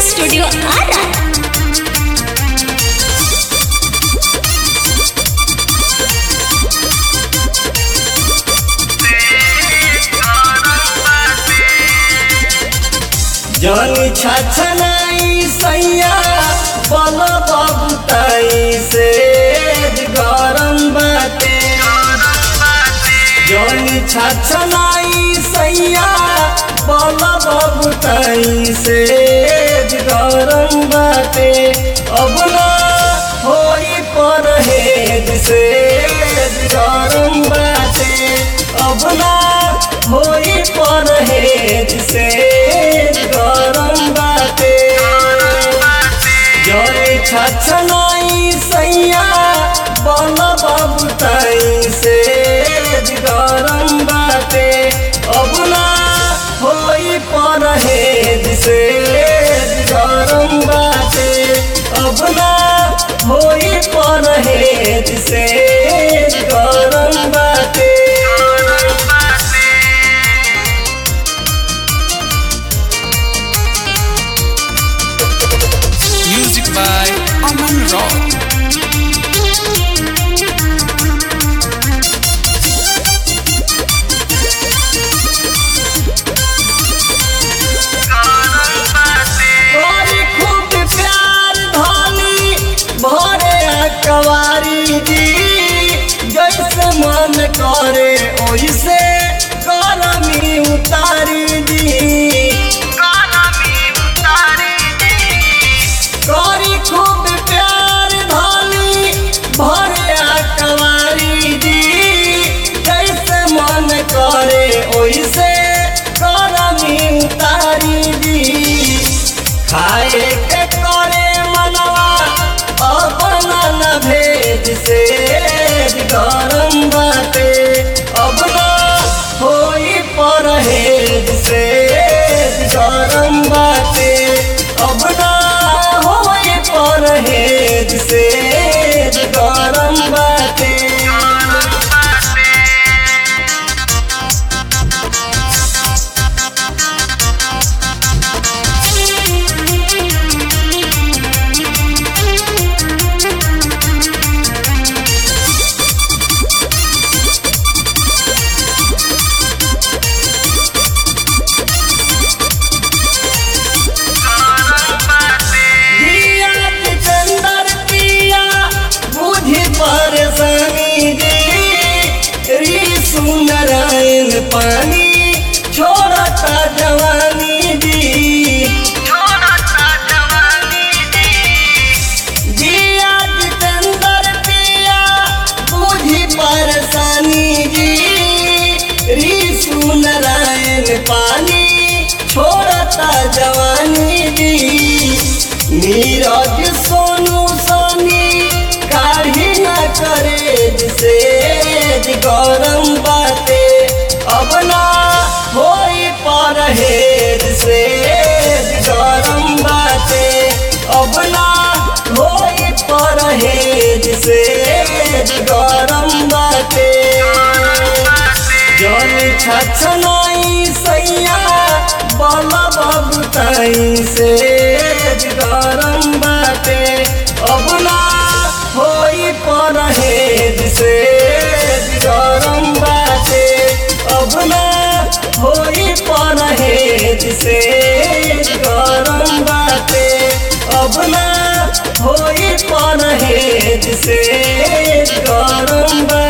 Studio Ara जनी छछनाई सैया बल बबुताई से गरम बाटे जनी छछनाई सैया बल बबुताई से गरम बाटे अब ना होई परहेज से गरम बाटे अब ना होई परहेज से गरम बाटे जय छछनाई सैया बल बबुताई से गरम बाटे अब ना होई परहेज से गरम बाटे अब ना होई परहेज से गरम बाटे Music by Aman Rock. तोरी खूब प्यार धानी भरे कवारी जी जैसे मन करे ओइसे करमी उतारी दी तोरी खूब प्यार धानी भरे कवारी जी जैसे मन करे ओइसे करमी उतारी दी खाए के करे मनवा अपना न भेज से गरम बाटे अब ना होई परहेज से गरम बाटे अब ना होई परहेज से गरम बाटे दिया चंदर पिया बुझी परेशानी जी री सुंदरायन पानी छोड़ता जवानी जी दिया चंदर पिया बुझी परेशानी जी री सुंदरायन पानी छोड़ता जवानी जी नीरज सोनू सोनी काढ़ी न करे जिसे गरम बाटे अब ना होई परहेज से गरम बाटे अब ना होई परहेज से गरम बाटे जन छछनाई सैया बल बबुताई से गरम बाटे अब ना होई परहेज से गरम बाटे अब ना होई परहेज से गरम बाटे अब ना होई परहेज से गरम बाटे